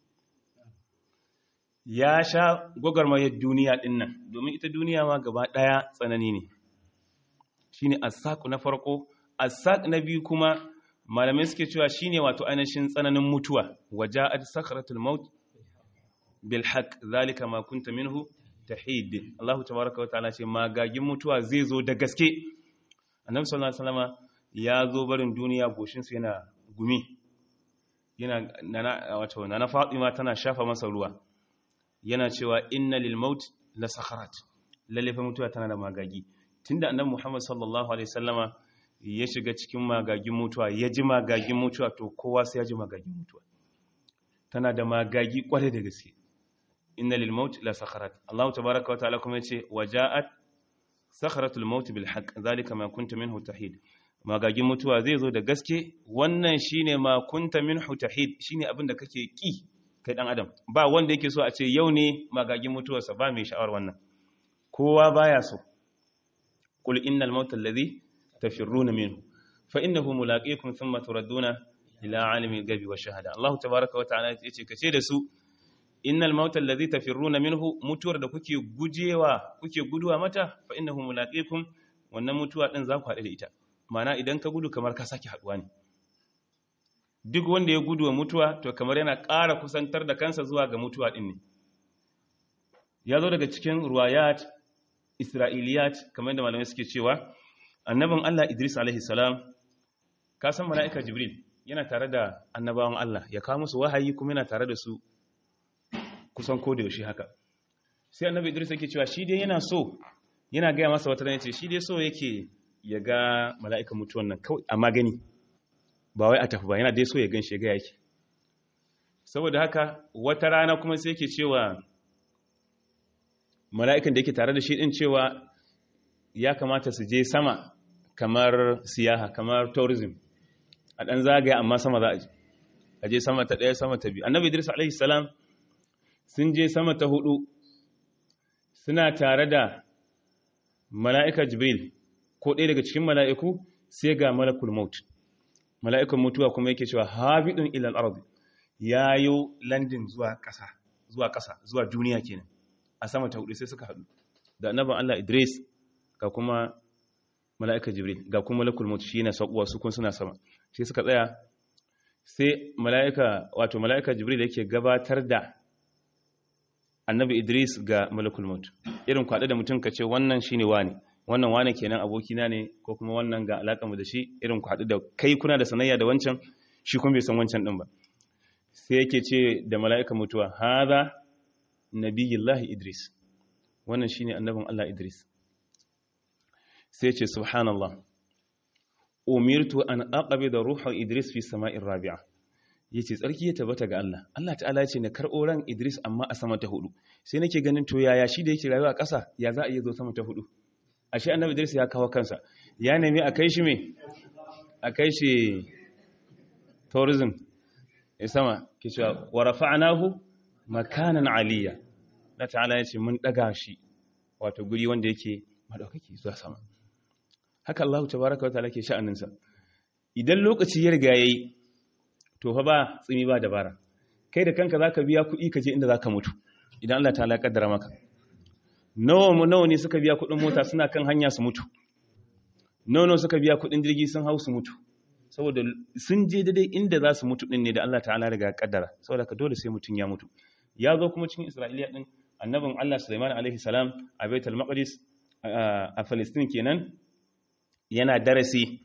ya sha gwagwarmayar duniya ɗin nan domin ita duniya ma gaba ɗaya tsanani ne shi ne asaku na farko asak na biyu kuma malamai suke cewa shi ne wato ainihin tsananin mutuwa waje a sakaratul maut bil haq zalika ma kunta minhu tahid Allahu tabaraka wa ta'ala ce magagin mutuwa zai zo da gaske annabi sallallahu alaihi wasallam ya zo barin duniya goshin sa yana gumi yana nana wato nana Fatima tana shafa masa ruwa yana cewa inna lil maut la sakharat lalle fa mutuwa tana da magagi tunda annabi Muhammad sallallahu alaihi wasallama ya shiga cikin magagin mutuwa ya ji magagin mutuwa to kowa sai ya ji magagin mutuwa tana da magagi kware da gaske inna lil maut la sakharat Allah tabaaraka wa ta'ala kuma yace waja'at sakharatul maut bil haqq zalika ma kunta minhu tahid magagin mutuwa zai zo da gaske wannan shine ma kunta minhu tahid shine abin da kake ki kai dan adam ba wanda yake so a ce yau ne magagin mutuwarsa ba mai sha'awar wannan kowa baya so qul innal mauta alladhi tafirruna minhu fa innahu mulaqikum thumma turadduna ila alimi gabi wa shahada Allah tabaaraka wa ta'ala yace kace da su innal mauta alladhi tafirruna minhu mutuwar da kuke gujewa kuke guduwa mata fa innahu mulaqikum wannan mutuwa din za ku haɗu da ita ma'ana idan ka gudu kamar ka sake haɗuwa ne duk wanda ya gudu wa mutuwa to kamar yana ƙara kusantar da kansa zuwa ga mutuwa ɗin ne ya zo daga cikin ruwayat isra'iliyat kamar da malamai suke cewa annabin Allah Idris alaihi salam ka san mala'ika Jibril yana tare da annabawan Allah ya kawo musu wahayi kuma yana tare da su kusan ko da yaushe haka sai annabi Idris yake cewa shi dai yana so yana gaya masa wata rana ce shi dai so yake ya ga mala'ikan mutuwan nan kawai a magani ba wai a tafi ba yana dai so ya gan shi ga yake saboda haka wata rana kuma sai ke cewa mala'ikan da yake tare da shi din cewa ya kamata su je sama kamar siyaha kamar tourism a ɗan zagaya amma sama za a je a je sama ta ɗaya sama ta biyu annabi idris alaihi salam sun je sama ta hudu suna tare da mala'ika jibril ko ɗaya daga cikin mala'iku sai ga malakul maut mala'ikan mutuwa kuma yake cewa habidun ilal ardi yayo landin zuwa ƙasa zuwa ƙasa zuwa duniya kenan a sama ta hudu sai suka haɗu da annabin Allah Idris ga kuma mala'ika Jibril ga kuma malakul maut shi yana sauƙuwa su kun suna sama sai suka tsaya sai mala'ika wato mala'ika Jibril yake gabatar da annabi Idris ga malakul maut irin kwaɗe da mutum ka ce wannan shine wani wannan wane kenan abokina ne ko kuma wannan ga mu da shi irin ku haɗu da kai kuna da sanayya da wancan shi kuma bai san wancan ɗin ba sai yake ce da mala'ika mutuwa haza nabiyullahi idris wannan shine annabin Allah idris sai ce subhanallah umirtu an aqabi da ruhun idris fi sama'in rabi'a yace tsarki ya tabbata ga Allah Allah ta'ala ce na karɓo ran idris amma a sama ta hudu sai nake ganin to yaya shi da yake rayuwa a ƙasa ya za a iya zo sama ta hudu ashe annabi Idris ya kawo kansa ya nemi a kai shi me a kai shi tourism ya sama ke cewa wa rafa'nahu makanan aliyya da ta'ala ya ce mun daga shi wato guri wanda yake madaukaki zuwa sama haka Allah tabaaraka wa ta'ala ke sha'anin sa idan lokaci ya riga yayi to fa ba tsimi ba dabara kai da kanka zaka biya kuɗi ka je inda zaka mutu idan Allah ta'ala ya kaddara maka nawa mu nawa ne suka biya kudin mota suna kan hanya su mutu nawa suka biya kudin jirgi sun hau su mutu saboda sun je daidai inda za su mutu din ne da Allah ta'ala riga kaddara saboda ka dole sai mutun ya mutu ya zo kuma cikin Isra'iliya din annabin Allah Sulaiman alaihi salam a Baitul Maqdis a Palestine kenan yana darasi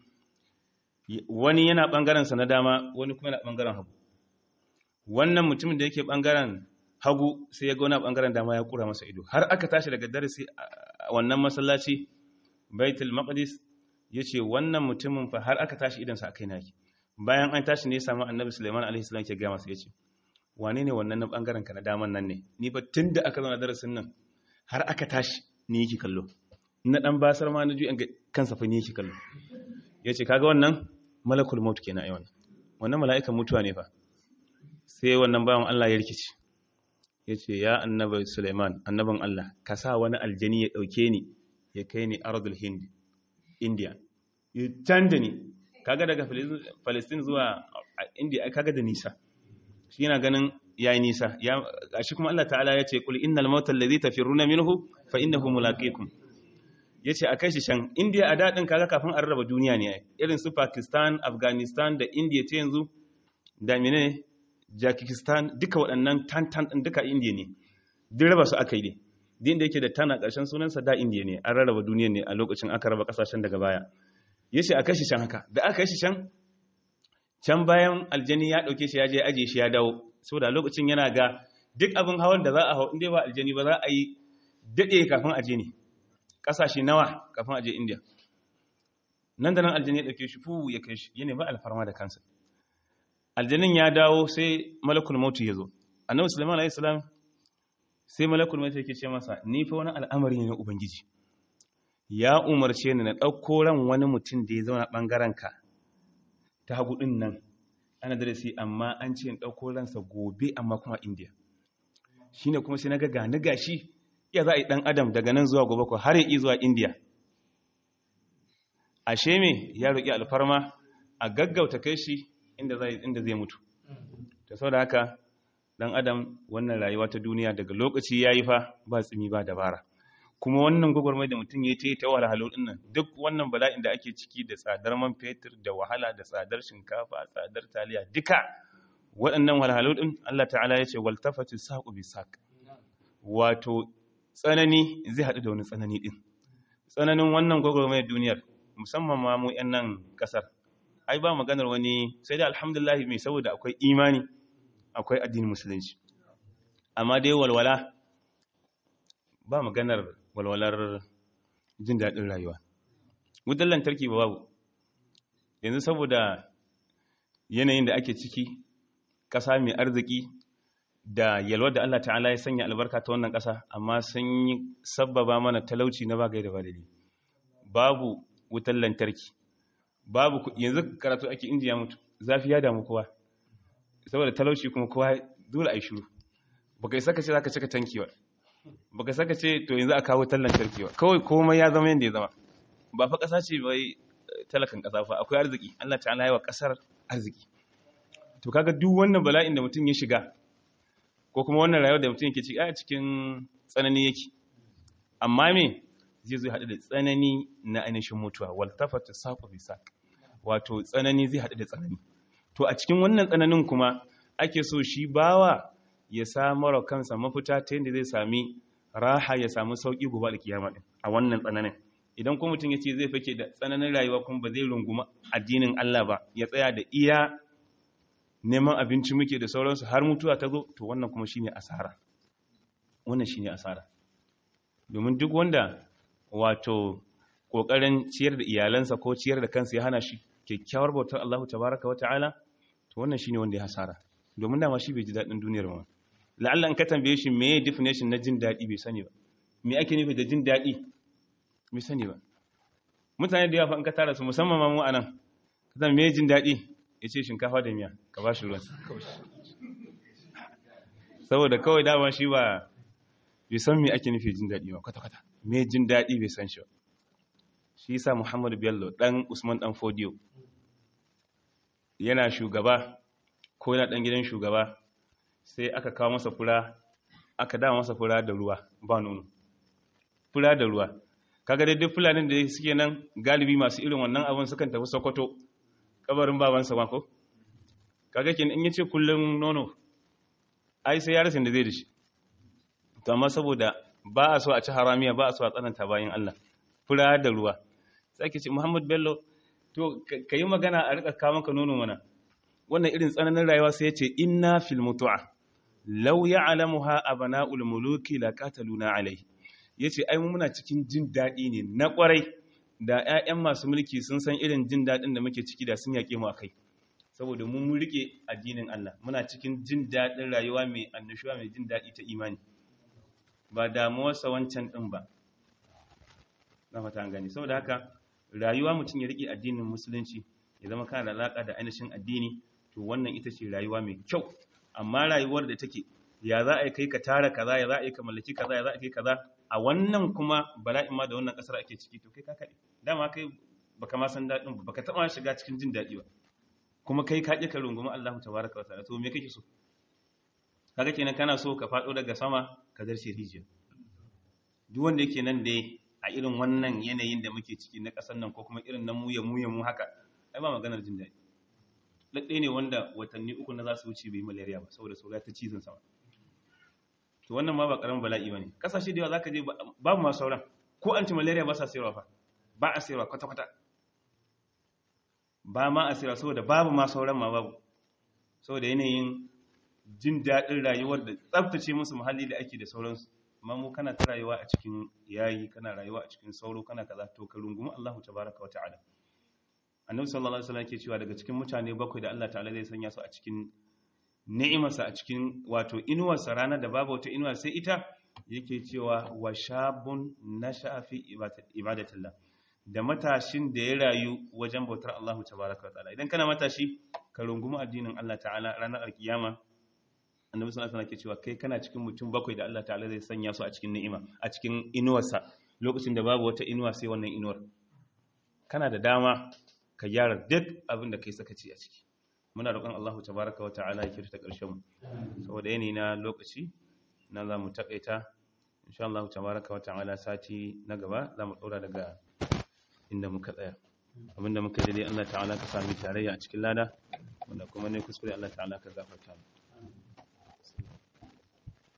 wani yana bangaren sa na dama wani kuma yana bangaren hagu wannan mutumin da yake bangaren hagu sai ya ga wani bangaren dama ya kura masa ido har aka tashi daga darasi a wannan masallaci Baitul Maqdis yace wannan mutumin fa har aka tashi idan sa akai naki bayan an tashi ne ya samu annabi Sulaiman alaihi salam ke ga masa yace wane ne wannan na bangaren ka na daman nan ne ni ba tunda aka zauna darasin nan har aka tashi ni yake kallo na dan basar ma na ju an kansa fa ni yake kallo yace kaga wannan malakul maut kenan ai wannan wannan mala'ikan mutuwa ne fa sai wannan bawan Allah ya rikici yace ya annabi Sulaiman annabin Allah ka sa wani aljani ya dauke ni ya kai ni ardul hind india ya canja ni kaga daga Palestine zuwa India kaga da nisa shi yana ganin yayi nisa ya gashi kuma Allah ta'ala ya ce kul innal mauta allazi tafirruna minhu fa innahu mulaqikum yace akai shi shan India a dadin kaga kafin an raba duniya ne irin su Pakistan Afghanistan da India ta yanzu da menene Jakistan duka waɗannan tantan din duka India ne duk raba su aka yi ne din da yake da tana ƙarshen sunansa da India ne an rarraba duniya ne a lokacin aka raba kasashen daga baya ya ce a kai shi can haka da aka kai shi can can bayan aljani ya ɗauke shi ya je aje shi ya dawo so da lokacin yana ga duk abin hawan da za a hau inda ba aljani ba za a yi daɗe kafin aje ne ƙasashe nawa kafin aje indiya nan da nan aljani ya ɗauke shi fu ya kai shi yana ba alfarma da kansa aljanin ya dawo sai malakul mautu ya zo annabi sulaiman alayhi salam sai malakul mautu yake ce masa ni fa wani al'amari ne na ubangiji ya umarce ni na ɗauko ran wani mutum da ya zauna ɓangarenka ta hagu ɗin nan ana darasi amma an ce in ɗauko ransa gobe amma kuma indiya shi ne kuma sai na ga ni gashi iya za a yi ɗan adam daga nan zuwa gobe ko har yi zuwa indiya ashe me ya roƙi alfarma a gaggauta kai shi inda zai mutu ta sau da haka ɗan adam wannan rayuwa ta duniya daga lokaci ya yi fa ba tsimi ba dabara kuma wannan gwagwarmai da mutum ya ce ta wahalhalu din nan duk wannan bala'in da ake ciki da tsadar man fetur da wahala da tsadar shinkafa tsadar taliya duka waɗannan wahalhalu din Allah ta'ala ya ce wal tafati saqu bi saq wato tsanani zai haɗu da wani tsanani din tsananin wannan gwagwarmai duniyar musamman ma mu yan nan kasar ai ba maganar wani sai dai alhamdulillah mai saboda akwai imani akwai addinin musulunci amma dai walwala ba maganar walwalar jin daɗin rayuwa wutar lantarki ba babu yanzu saboda yanayin da ake ciki ƙasa mai arziki da yalwar da Allah ta'ala ya sanya albarka ta wannan ƙasa amma sun yi sabbaba mana talauci na bagai da badali babu wutar lantarki babu yanzu karatu ake injiya mutu zafi ya damu kowa saboda talauci kuma kowa dole a yi shuru baka isa ka ce za ka cika tanki ba baka saka ce to yanzu a kawo tallan lantarki ba kawai komai ya zama yadda ya zama ba fa ƙasa ce bai talakan ƙasa fa akwai arziki Allah ta'ala ya wa ƙasar arziki to kaga duk wannan bala'in da mutum ya shiga ko kuma wannan rayuwar da mutum yake ciki a cikin tsanani yake amma me zai zo haɗu da tsanani na ainihin mutuwa wal tafata saqu bi saq wato tsanani zai haɗu da tsanani to a cikin wannan tsananin kuma ake so shi bawa ya samar kansa mafita ta yadda zai sami raha ya samu sauƙi gobe da kiyama din a wannan tsananin idan kuma mutum ya ce zai fake da tsananin rayuwa kuma ba zai runguma addinin Allah ba ya tsaya da iya neman abinci muke da sauransu har mutuwa ta zo to wannan kuma shine asara wannan shine asara domin duk wanda wato kokarin ciyar da iyalansa ko ciyar da kansa ya hana shi kyakkyawar bautar Allah tabaraka wa ta'ala to wannan shine wanda ya hasara domin dama shi bai ji daɗin duniyar ma la'alla in ka tambaye shi me definition na jin daɗi bai sani ba me ake nufi da jin daɗi bai sani ba mutane da yawa fa in ka tara su musamman ma mu anan ka zama me jin daɗi ya ce shinkafa da miya ka ba shi ruwan saboda kawai dama shi ba bai san me ake nufi jin daɗi ba kwata-kwata me jin daɗi bai san shi ba shi yasa Muhammadu Bello dan Usman dan Fodiyo yana shugaba ko yana dan gidan shugaba sai aka kawo masa fura aka dama masa fura da ruwa ba nono fura da ruwa kaga dai duk fulanin da suke nan galibi masu irin wannan abin sukan tafi Sokoto kabarin babansa ma ko kaga kin in yace kullun nono ai sai ya rasa da zai da shi to amma saboda ba a so a ci haramiya ba a so a tsananta bayan Allah fura da ruwa sai ake ce Muhammad Bello to ka yi magana a rika kawo maka nono mana wannan irin tsananin rayuwa sai ya ce inna fil mutu'a law ya'lamuha abana'ul muluki laqataluna alayhi yace ai mu muna cikin jin dadi ne na kwarai da ƴaƴan masu mulki sun san irin jin dadin da muke ciki da sun yake mu akai saboda mu mun rike addinin Allah muna cikin jin dadin rayuwa mai annashuwa mai jin dadi ta imani ba damuwarsa wancan din ba na fata an gani saboda haka rayuwa mutum ya rike addinin musulunci ya zama kana da alaka da ainihin addini to wannan ita ce rayuwa mai kyau amma rayuwar da take ya za a yi kai ka tara kaza ya za a yi ka mallaki kaza ya za a kai kaza a wannan kuma bala'in ma da wannan kasar ake ciki to kai ka kaɗe dama kai baka ma san daɗin ba baka taɓa shiga cikin jin daɗi ba kuma kai ka ƙi ka rungumi Allah tabaraka wa ta'ala to me kake so kaga kenan kana so ka faɗo daga sama ka zarce rijiya duk wanda yake nan dai a irin wannan yanayin da muke ciki na ƙasar nan ko kuma irin na muya muya mu haka ai ba maganar jin daɗi ɗaɗɗe ne wanda watanni uku na za su wuce bai malaria ba saboda saura ta cizon sama to wannan ma ba ƙaramin bala'i ba ne ƙasashe da yawa za ka je babu masu sauran ko anti malaria ba sa sayarwa fa ba a sayarwa kwata-kwata ba ma a sayarwa saboda babu ma sauran ma babu saboda yanayin jin daɗin rayuwar da tsaftace musu muhalli da ake da sauransu amma mu kana ta rayuwa a cikin yayi kana rayuwa a cikin sauro kana kaza to ka rungumi Allahu tabaraka wa ta'ala annabi sallallahu alaihi wasallam yake cewa daga cikin mutane bakwai da Allah ta'ala zai sanya su a cikin ni'imarsa a cikin wato inuwarsa ranar da babu wata inuwa sai ita yake cewa wa shabun nasha'a fi ibadatillah da matashin da ya rayu wajen bautar Allah tabaraka wa ta'ala idan kana matashi ka rungumi addinin Allah ta'ala ranar alkiyama annabi sallallahu alaihi wasallam ke cewa kai kana cikin mutum bakwai da Allah ta'ala zai sanya su a cikin ni'ima a cikin inuwarsa lokacin da babu wata inuwa sai wannan inuwar kana da dama ka gyara duk abin da kai sakaci a ciki muna roƙon Allah tabaraka wa ta'ala ya kirta ƙarshen mu saboda yanayi na lokaci na za mu takaita insha Allah tabaraka wa ta'ala sati na gaba za mu ɗora daga inda muka tsaya abinda muka dai Allah ta'ala ka sami tarayya a cikin lada wanda kuma ne kuskure Allah ta'ala ka gafarta mu